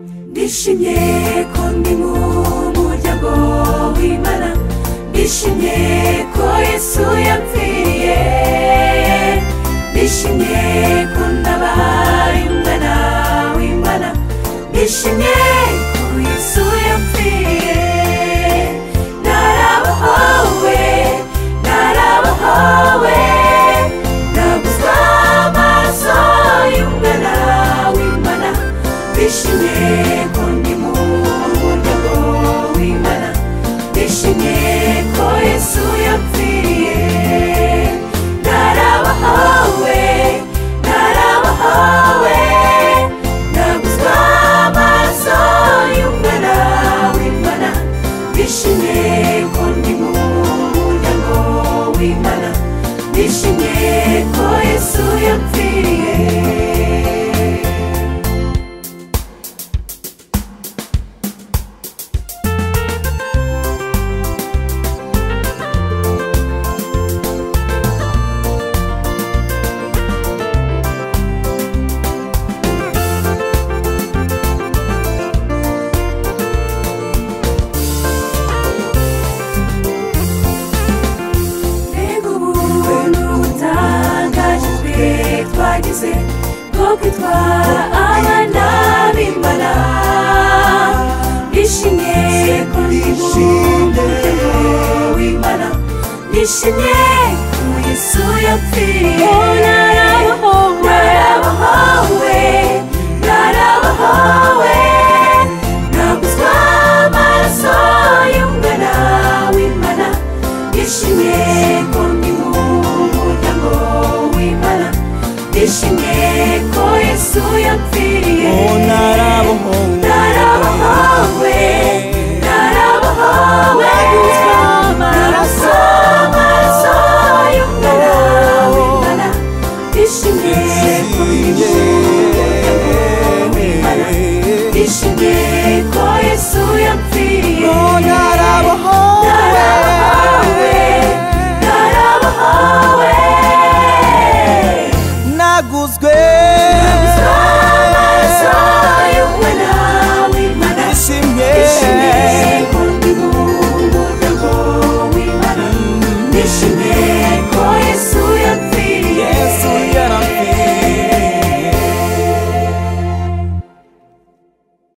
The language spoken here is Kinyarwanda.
twishimye ko ndi mu muryango w'imana ndishimye ko yesu yapfiriye ndishimye ko ndabaye umwana w'imana ndishimye ko yesu yapfiriye narabohowe narabohowe ndaguzwa amaso y'umwana w'imana ndishimye ko ndi mu muryango w'imana ndishimye ko yesu yapfiriye narabahawe narabahawe ndaguzwa amaso y'umwana w'imana ndishimye ko ndi mu muryango w'imana ndishimye ko yesu yapfiriye mbega ubuntu butangaje twe twagize bwo kwitwa abana b'imana nishimye ko ndi mu muryango w'imana nishimye ko yesu yapfiriye narabohowe narabohowe naguzwa amaraso y'umwana w'imana ndishimye ko ndi mu muryango w'imana ndishimye ko yesu yapfiriye Oh, narabohowe. narabohowe narabohowe naraso amaso y'umwana w'imana ndishimye ko ndi mu muryango w'imana ndishimye